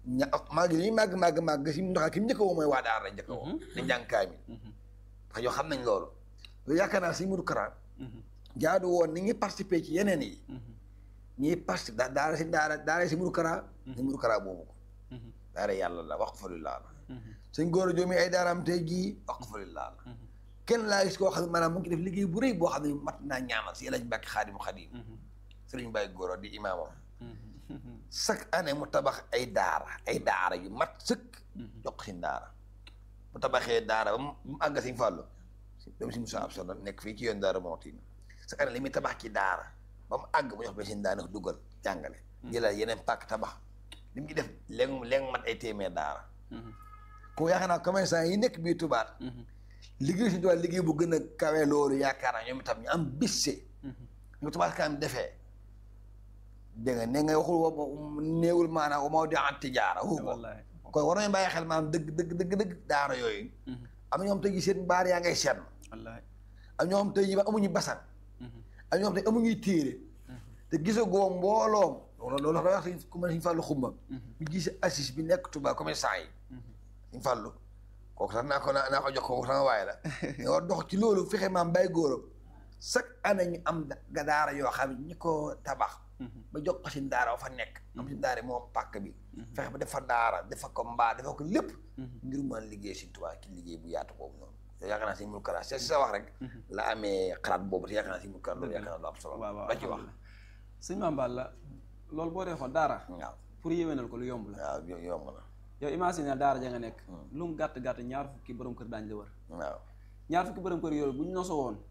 ña màgg li ñuy màgg màgg màgg si ndox ki mu njëkk a woo mooy waa daara lañ njëkk a woo dañ jàng kaamil parce que yow xam nañ loolu loolu yaakaar naa si Modou Kara jaadu woon ni ñuy participer ci yeneen yi ñuy participer da daara si daara daara si Modou Kara ni Modou Kara boobu ko daara yàlla la wax fa lillaa la suñ góor a joomi ay daaraam tey jii wax fa lillaa la kenn laa gis koo xam ne maanaam mu ngi def liggéey bu rëy boo xam ne mat naa ñaanal si Elaaji Mbàkke Xaadimu Xaadim sëriñ Baye Goro di imaamam chaque année mu tabax ay daara ay daara yu mat sëkk jox ko si daara bu tabaxee daara ba mu mu àgg si fàllu dem si Moussa Absalom nekk fii ci yoon daara Mawti chaque année li muy tabax ci daara ba mu àgg mu jox ba seen daara dugal jàngale jëlal yeneen pàkk tabax li mu ci def léegi léegi mat ay téeméer daara ko yaakaar naa commerçant yi nekk biir tubaat liggéey si tubaat liggéey bu gën a kawe loolu yaakaar naa ñoom itam ñu am bisse ñu tubaat kanam defee dégg nga ne nga waxul wa néewul maanaam wa moo di an tijaara waxu ko kon war nañu bàyyi xel maanaam dëgg dëgg dëgg dëgg daara yooyu am na ñoom tey jii seen baar yaa ngay seetlu am ñoom tey jii ba amuñu basan am ñoom tey amuñuy téere te gisagoo mbooloom loolu loolu dafa wax si ku mel ne suñu fàllu xumba ñu gis assis bi nekk Tuubaa commerçant yi suñu fàllu kooku sax naa ko naa naa ko jox kooku sama waaye la nga war dox ci loolu fexe maam bay góoram chaque année ñu am ga daara yoo xam ne ñi ko tabax ba jox ko si daara fa nekk am si daara moom pàkk bi fexe ba defa daara defa ko mbaa defa ko lépp ngir mën liggéey si Tuubaa ki liggéey bu yaatu boobu noonu te yaakaar naa si Modou Kara si sa wax rek la amee xalaat boobu te yaakaar naa si Modou Kara loolu yaakaar naa lu am solo ba ci wax sëñ Mame Balla loolu boo dee xool daara waaw pour yéwénal ko lu yomb la waaw yomb na yow imagine daara ja nga nekk lu mu gàtt gàtt ñaar fukki borom kër daañu la wër waaw ñaar fukki borom kër yooyu bu ñu noso woon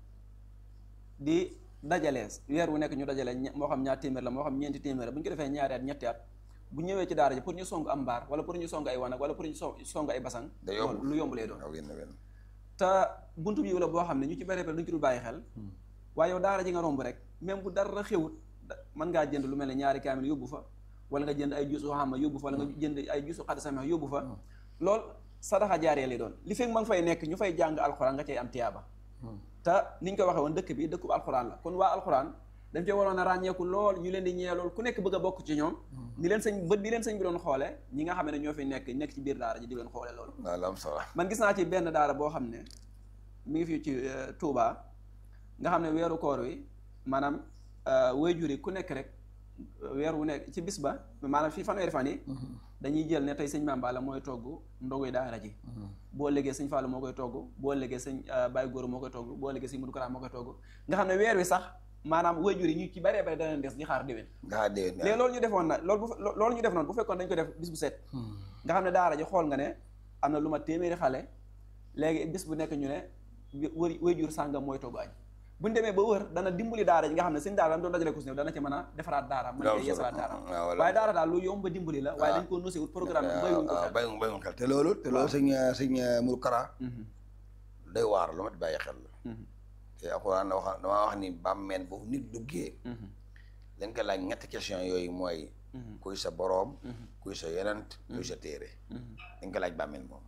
di dajalee weer wu nekk ñu dajalee moo xam ñaar téeméer la moo xam ñeenti téeméer la bu ñu ko defee ñaari at ñetti at bu ñëwee ci daara ji pour ñu song am mbaar wala pour ñu song ay wanag wala pour ñu song ay basang da yomb lu yomb lay doon waaw wenn wenn te buntu bi la boo xam ne ñu ci bari bari duñ ci dul bàyyi xel waaye yow daara ji nga romb rek même bu dara xewut mën ngaa jënd lu mel ne ñaari kaamil yóbbu fa wala nga jënd ay juusu xama yóbbu fa wala nga jënd ay juusu xaddi samax yóbbu fa loolu sadaxa jaaree lay doon li fekk ma nga fay nekk ñu fay jàng alxuraan nga cay am tiyaaba te niñ ko waxee woon dëkk bi dëkkub alxuraan la kon waa alxuraan dañ cee waroon a ràññeeku lool ñu leen di ñee lool ku nekk bëgg a bokk ci ñoom ni leen sëñ bët bi leen sëñ bi doon xoole ñi nga xam ne ñoo fi nekk nekk ci biir daara ji di leen xoole loolu waaw lu am solo man gis naa ci benn daara boo xam ne mi ngi fii ci Touba nga xam ne weeru koor wi maanaam waajur yi ku nekk rek weer wu nekk ci bis ba maanaam fii fanweeri fan yi dañuy jël ne tey sëñ Mame Balla mooy togg ndoguy daara ji boo léegee sëñ Fallou moo koy togg boo léegee sëñ Baye Goro moo koy togg boo léegee sëñ Modou Kara moo koy togg nga xam ne weer wi sax maanaam waajur yi ñu ci baree bare dana des di xaar déwén nga déwén léegi loolu ñu defoon na loolu bu loolu ñu def noonu bu fekkoon dañ ko def bis bu set nga xam ne daara ji xool nga ne am na lu ma téeméeri xale léegi bis bu nekk ñu ne wër waajur sàngam mooy togg añ bu ñu demee ba wër dana dimbali daara ji nga xam ne seen daara doon dajale ko si néew dana ci mën a defaraat daara mën cee yeesalaat daara waaye daara daal lu yomb ba dimbali la waaye dañ ko nosé wut programme bi bayuñ ko xel bayuñ bayuñ xel te loolu te loolu sëñ sëñ Modou Kara day waar lu ma bàyyi xel la te alxuraan na wax damaa wax ni bàmmeel bu nit duggee dañ ko laaj ñetti question yooyu mooy kuy sa boroom kuy sa yonent kuy sa téere dañ ko laaj bàmmeel moom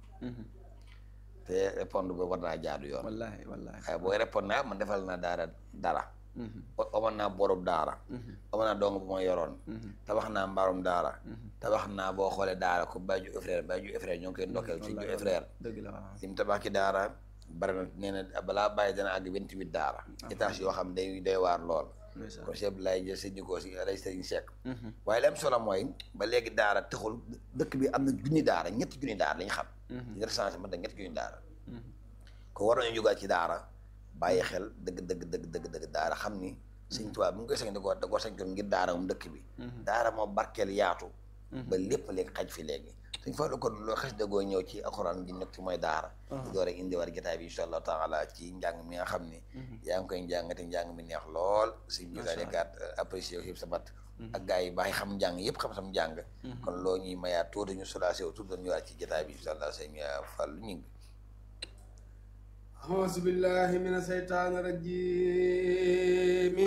te répondre ba war naa jaadu yoon wallaahi wallaahi waaye booy répondre naa man defal naa daara dara amoon naa borub daara amoon naa dong bu ma yoroon tabax naa mbaarum daara tabax naa boo xoolee daara ko Baye Diouf frère Baye Diouf frère ñoo ngi koy ndokkeel si Diouf frère dëgg la waaw li mu tabax ci daara bari na nee na balaa bàyyi dana àgg vingt-huit daara étage yoo xam day day waar lool kon chef lay jël sëñ ko si lay sëñ Seck waaye li am solo mooy ba léegi daara taxul dëkk bi am na junni daara ñetti junni daara la ñu xam ci recensé man da ñetti junni daara ko war nañu jógaat ci daara bàyyi xel dëgg dëgg dëgg dëgg dëgg daara xam ni sëñ Tuubaa bi mu koy sañ da ko da koo sañ ko ngir daara moom dëkk bi daara moo barkeel yaatu ba lépp léegi xaj fi léegi suñ fa kon loo xes dëggoo ñëw ci alxuraan gi nekk ci mooy daara di door a indi war jotaay bi insha allahu taala ci njàng mi nga xam ni yaa ngi koy njàng te njàng mi neex lool suñ bisaadekaat apprécié yëpp sa bat ak gars yi baax yi xam njàng yëpp xam sam njàng kon loo ñuy mayaat tuuti ñu solacé wu tuuti doon ñëwaat ci jotaay bi insha allah sëñ Fàllu ñu ngi أعوذ بالله من الشيطان الرجيم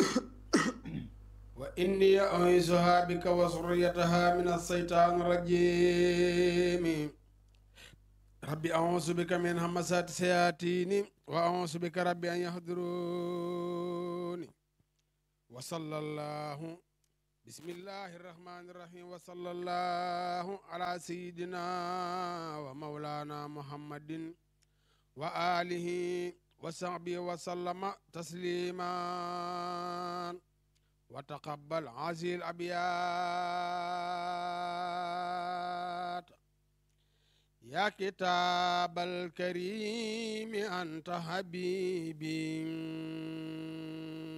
وإني أعيذها بك وذريتها من الشيطان الرجيم ربي أعوذ بك من همزات الشياطين وأعوذ بك ربي أن يحضروني وصلى الله بسم الله الرحمن الرحيم وصلى الله على سيدنا ومولانا محمد وآله وصحبه وسلم تسليما وتقبل هذه الأبيات يا كتاب الكريم أنت حبيبي